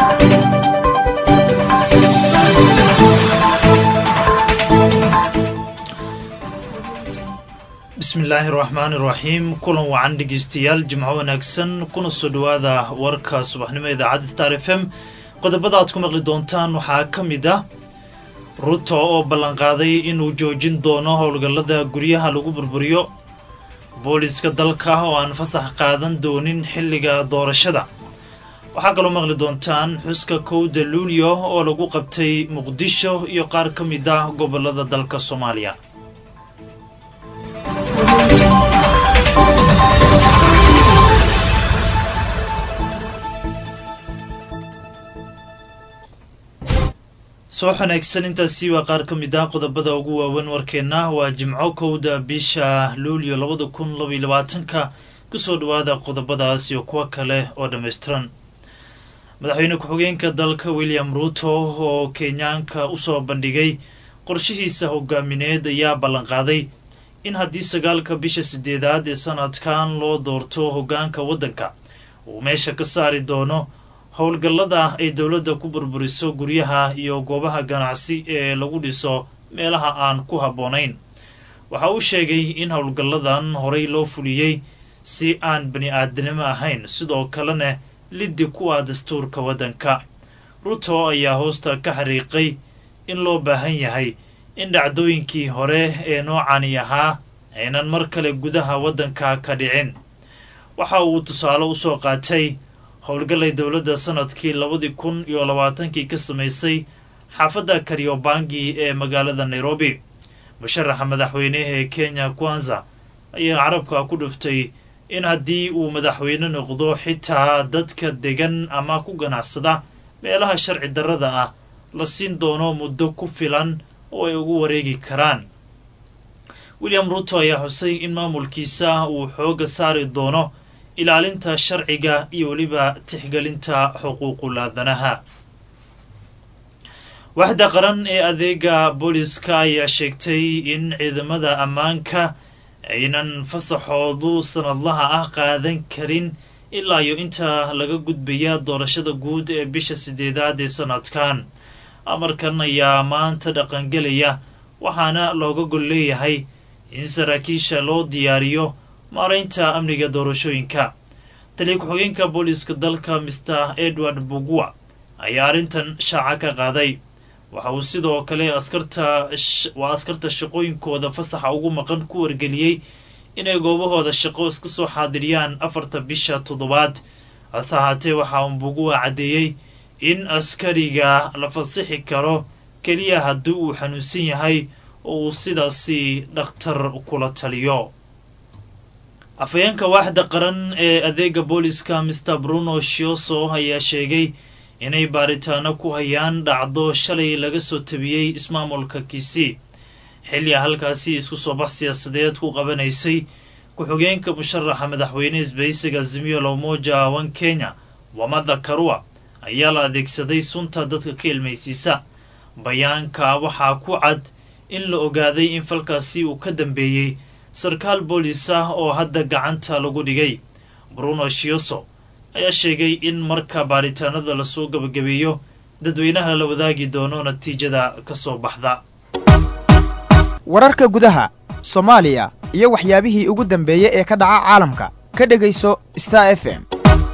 bismillaahi raxmaani raxiim kulan wacan dhegeystayaal jimco wanaagsan kuna soo dhowaada warka subaxnimo idaacadda star f m qodobada aad ku maqli doontaan waxaa ka mid ah ruto oo ballanqaaday inuu joojin doono howlgallada guryaha lagu burburiyo booliska dalka oo aan fasax qaadan doonin xilliga doorashada waxaa kaloo maqli doontaan xuska kowda luulyo oo lagu qabtay muqdisho iyo qaar ka mid ah gobolada dalka soomaaliya soo xanaagsan intaasi waa qaar ka mid ah qodobada ugu waawan warkeenna waa jimco kowda bisha luulyo labada kun labaiyo labaatanka kusoo dhowaada qodobadaas iyo kuwo kale oo dhammaystiran madaxweyne ku-xigeenka dalka william ruuto oo kenyaanka usoo bandhigay qorshihiisa hogaamineed ayaa ballanqaaday in haddii sagaalka bisha sideedaad ee sanadkan loo doorto hoggaanka waddanka uu meesha ka saari doono howlgallada ay dowladda ku burburiso guryaha iyo goobaha ganacsi ee lagu dhiso meelaha aan ku habboonayn waxa uu sheegay in howlgalladan horey loo fuliyey si aan bani aadnimo ahayn sidoo kalena liddi ku ah dastuurka waddanka ruto ayaa hoosta ka xariiqay in loo baahan yahay in dhacdooyinkii hore ee noocani ahaa aynan mar kale gudaha waddanka ka dhicin waxa uu tusaale usoo qaatay howlgallay dowladda sanadkii labadii kun iyo labaatankii ka samaysay xaafadda karyobangi ee magaalada nairobi musharaxa madaxweyneha ee kenya kwanza ayaa carabka ku dhuftay in haddii uu madaxweyne noqdo xitaa dadka degan ama ku ganacsada meelaha sharci darrada ah la siin doono muddo ku filan oo ay ugu wareegi karaan william ruto ayaa xusay in maamulkiisa uu xooga saari doono ilaalinta sharciga iyo weliba tixgelinta xuquuqul aadanaha waxda qaran ee adeega booliska ayaa sheegtay in ciidamada ammaanka aynan fasaxoodu sanadlaha ah qaadan karin ilaa iyo inta laga gudbaya doorashada guud ee bisha sideedaad ee sanadkan amarkan ayaa maanta dhaqangelaya waxaana looga gol leeyahay in saraakiisha loo diyaariyo maaraynta amniga doorashooyinka taliya ku-xigeenka booliska dalka master edward bugua ayaa arrintan shaaca ka qaaday waxa uu sidoo kale askarta waa askarta shaqooyinkooda fasaxa ugu maqan ku wargeliyey inay goobahooda shaqo iska soo xaadiriyaan afarta bisha toddobaad hase ahaatee waxa uu bugua caddeeyey in askariga la fasixi karo keliya haddii uu xanuunsan yahay oo uu sidaasi dhakhtar kula taliyo afhayeenka waaxda qaran ee adeega booliska master bruno shioso ayaa sheegay inay baaritaano ku hayaan dhacdo shalay laga soo tabiyey ismaamulka kisii xilliga halkaasi isku soo bax siyaasadeed ku qabanaysay ku-xigeenka musharaxa madaxweyne isbaysiga zimiyo lomoja wan kenya wamada karua ayaa la adeegsaday sunta dadka ka ilmaysiisa bayaanka waxaa ku cad in la ogaaday in falkaasi uu ka dambeeyey sarkaal boolis ah oo hadda gacanta lagu dhigay bruno shioso ayaa sheegay in marka baaritaanada lasoo gabagabeeyo dadweynaha la wadaagi doono natiijada ka soo baxda wararka gudaha soomaaliya iyo waxyaabihii ugu dambeeyey ee ka dhaca caalamka ka dhegayso star f m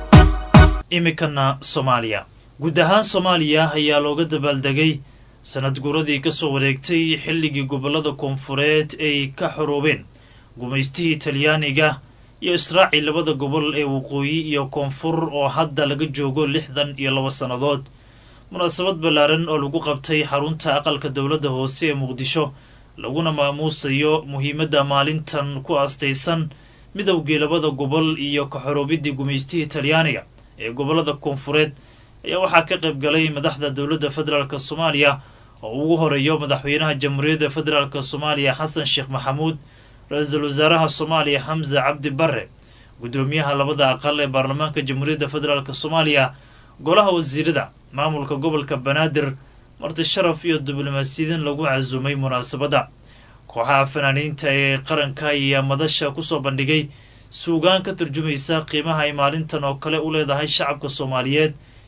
iminkana soomaaliya guud ahaan soomaaliya ayaa looga dabaaldegay sanad guuradii ka soo wareegtay xilligii gobollada koonfureed ay ka xoroobeen gumaystihii talyaaniga iyo israaci labada gobol ee waqooyi iyo koonfur oo hadda laga joogo lixdan iyo laba sannadood munaasabad ballaaran oo lagu qabtay xarunta aqalka dowladda hoose ee muqdisho laguna maamuusayo muhiimadda maalintan ku aastaysan midowgii labada gobol iyo ka-xoroobidii gumaystihii talyaaniga ee gobollada koonfureed ayaa waxaa ka qayb galay madaxda dowladda federaalk soomaaliya oo ugu horeeyo madaxweynaha jamhuuriyadda federaalk soomaaliya xasan sheekh maxamuud ra-iisul wasaaraha soomaaliya xamse cabdi bare guddoomiyaha labada aqal ee baarlamaanka jamhuuriyadda federaalk soomaaliya golaha wasiirada maamulka gobolka banaadir marti sharaf iyo diblomaasiyiin lagu casuumay munaasabadda kooxaha fanaaniinta ee qaranka ayaa madasha kusoo bandhigay suugaan ka turjumaysa qiimaha ay maalintan oo kale u leedahay shacabka soomaaliyeed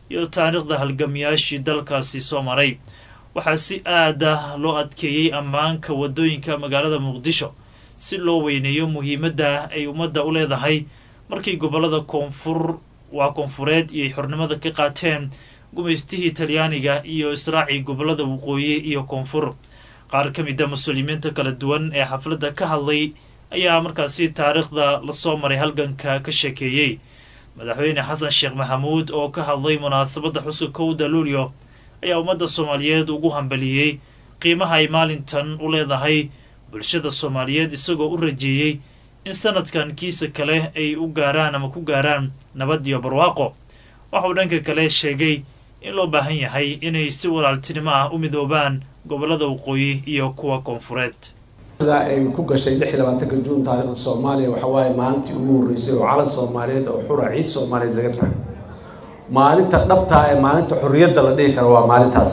iyo taariikhda halgamayaashii dalkaasi soo maray waxaa si aada loo adkeeyey ammaanka waddooyinka magaalada muqdisho si loo weyneeyo muhiimadda ay ummadda u leedahay markii gobollada koonfur waa koonfureed iyo xornimada ka qaateen gumaystihii talyaaniga iyo israacii gobollada waqooyi iyo koonfur qaar ka mid a muslimiinta kala duwan ee xafladda ka hadlay ayaa markaasi taariikhda lasoo maray halganka ka sheekeeyey madaxweyne xasan sheekh maxamuud oo ka hadlay munaasabadda xuska kowda luulyo ayaa ummadda soomaaliyeed ugu hambaliyey qiimaha ay maalintan u leedahay bulshada soomaaliyeed isagoo u rajeeyey in sanadkan kiisa kale ay u gaaraan ama ku gaaraan nabad iyo barwaaqo waxauu dhanka kale sheegay in loo baahan yahay inay si walaaltinimo ah u midoobaan gobollada waqooyi iyo kuwa koonfureed sida ay ku gashay lix iyo labaatanka juun taariikhda soomaaliya waxa waaye maalintii ugu horreysay oo calan soomaaliyeed oo xura ciid soomaaliyeed laga tahay maalinta dhabtaa ee maalinta xorriyadda la dhihi karo waa maalintaas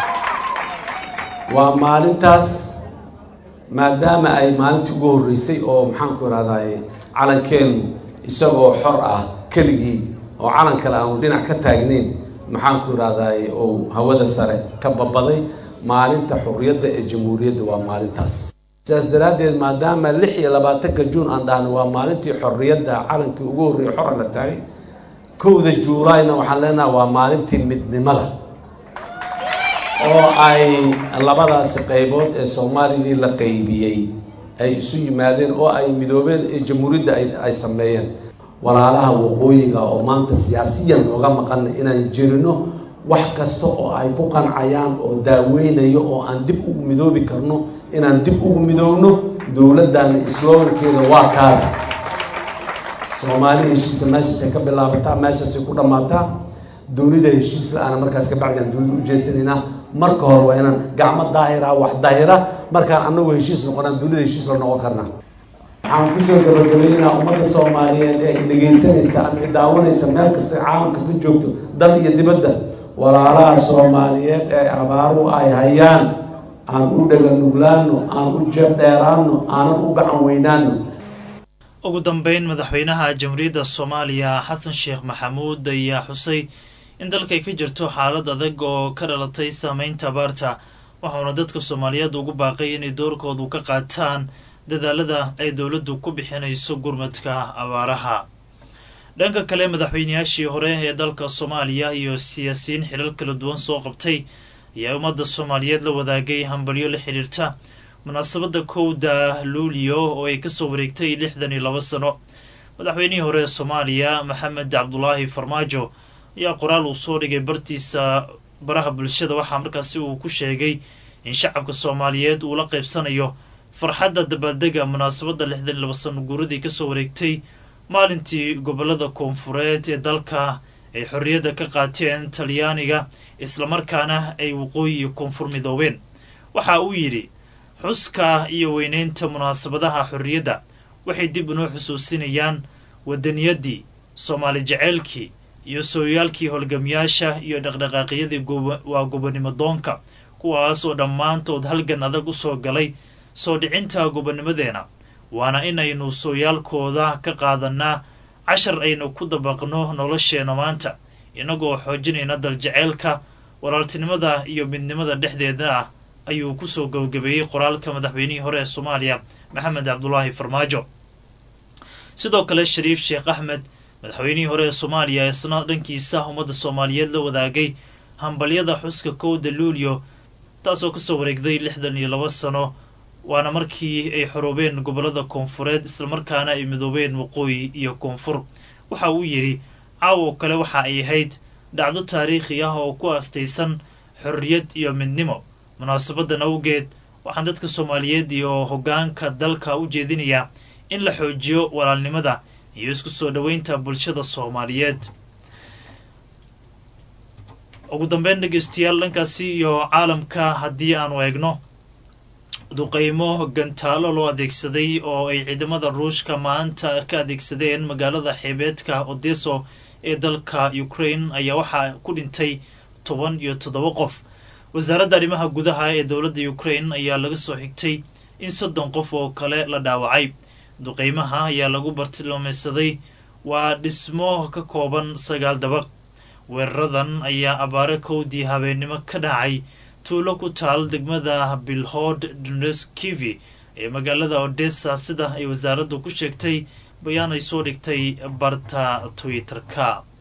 waa maalintaas maadaama ay maalintii ugu horreysay oo maxaanku irahdaay calankeenu isagoo xor ah keligii oo calan kale aanu dhinac ka taagnayn maxaanku irahdaay oo hawada sare ka babaday maalinta xorriyadda ee jamhuuriyadda waa maalintaas sidaas daraaddeed maadaama lix iyo labaatanka juun aan dhahno waa maalintii xorriyadda calankii ugu horreeyay xora la taagay kowda juulaayna waxaan leenaha waa maalintii midnimada oo ay labadaasi qaybood ee soomaalidii la qaybiyey ay isu yimaadeen oo ay midoobeen ee jamhuuriyadda ay sameeyeen walaalaha waqooyiga oo maanta siyaasiyan nooga maqana inaan jirino wax kasta oo ay ku qancayaan oo daaweynayo oo aan dib ugu midoobi karno inaan dib ugu midoobno dowladdaana slogankeeda waa kaas soomaali heshiisa meeshaasay ka bilaabataa meeshaasay ku dhammaataa dunida heshiis la-aana markaas ka bacdi aan dunida u jeesanaynaa marka hore waa inaan gacmo daahira wax daahira markaan anagu heshiis noqonaan dunida heshiis la noqon karnaa waxaan kusoo gabagabaynayaa ummadda soomaaliyeed ee i dhegaysanaysa ama i daawanaysa meel kastoo caalamka ka joogto dal iyo dibadda walaalaha soomaaliyeed ee abaaruhu ay hayaan aan u dhaga nuglaano aan u jeeb dheeraano aanan u gacan weynaano ugu dambeyn madaxweynaha jamhuuriyadda soomaaliya xasan sheekh maxamuud ayaa xusay in dalkay ka jirto xaalad adag oo ka dhalatay saameynta abaarta waxauna dadka soomaaliyeed ugu baaqay inay doorkoodu ka qaataan dadaalada ay dowladdu ku bixinayso gurmadka abaaraha dhanka kale madaxweynayaashii hore ee dalka soomaaliya iyo siyaasiyiin xilal kala duwan soo qabtay ayaa ummadda soomaaliyeed la wadaagay hambalyo la xidhiirta munaasabadda kowda luuliyo oo ay kasoo wareegtay lixdan iyo laba sano madaxweynihii hore ee soomaaliya maxamed cabdulaahi farmaajo ayaa qoraal uu soo dhigay bartiisa baraha bulshada waxaa markaasi uu ku sheegay in shacabka soomaaliyeed uu la qaybsanayo farxadda dabaaldega munaasabadda lixdan iyo laba sano guuradii kasoo wareegtay maalintii gobolada koonfureed ee dalka ay xorriyadda ka qaateen talyaaniga islamarkaana ay waqooyi iyo koonfur midoobeen waxa uu yidhi xuska iyo weyneynta munaasabadaha xorriyadda waxay dib inoo xusuusinayaan wadaniyaddii soomaali jeceylkii iyo sooyaalkii holgamayaasha iyo dhaqdhaqaaqyadii waa gobonimo doonka kuwaas oo dhammaantood halgan adag u soo galay soo dhicinta gobonimadeena waana inaynu sooyaalkooda ka qaadanaa cashar aynu ku dabaqno nolosheena maanta inagoo xoojinayna daljeceylka walaaltinimada iyo midnimada dhexdeeda ah ayuu kusoo gabagabeeyey qoraalka madaxweynihii hore ee soomaaliya maxamed cabdulaahi farmaajo sidoo kale shariif sheekh axmed madaxweynihii hore ee soomaaliya isna dhankiisa ummadda soomaaliyeed la wadaagay hambalyada xuska kowda luulyo taasoo kasoo wareegday lixdan iyo laba sano waana markii ay xoroobeen gobolada koonfureed islamarkaana ay midoobeen waqooyi iyo koonfur waxa uu yidhi caawo kale waxa ay ahayd dhacdo taariikhi ah oo ku aastaysan xorriyad iyo midnimo munaasabadan awgeed waxaan dadka soomaaliyeed iyo hoggaanka dalka u jeedinayaa in la xoojiyo walaalnimada iyo isku soo dhoweynta bulshada soomaaliyeed ugu dambeyn dhegeystayaal dhankaasi iyo caalamka haddii aanu eegno duqeymo gantaalo loo adeegsaday oo ay ciidamada ruushka maanta ka adeegsadeen magaalada xeebeedka odeso ee dalka ukraine ayaa waxaa ku dhintay toban iyo toddoba qof wasaaradda arrimaha gudaha ee dowladda ukraine ayaa laga soo xigtay in soddon qof oo kale la dhaawacay duqeymaha ayaa lagu bartilmaameysaday waa dhismo ka kooban sagaal dabaq weeraradan ayaa abaare kowdii habeennimo ka dhacay tuulo ku taal degmada bilhod donetskivi ee magaalada odessa sida ay wasaaraddu ku sheegtay bayaan ay soo dhigtay barta twitter-ka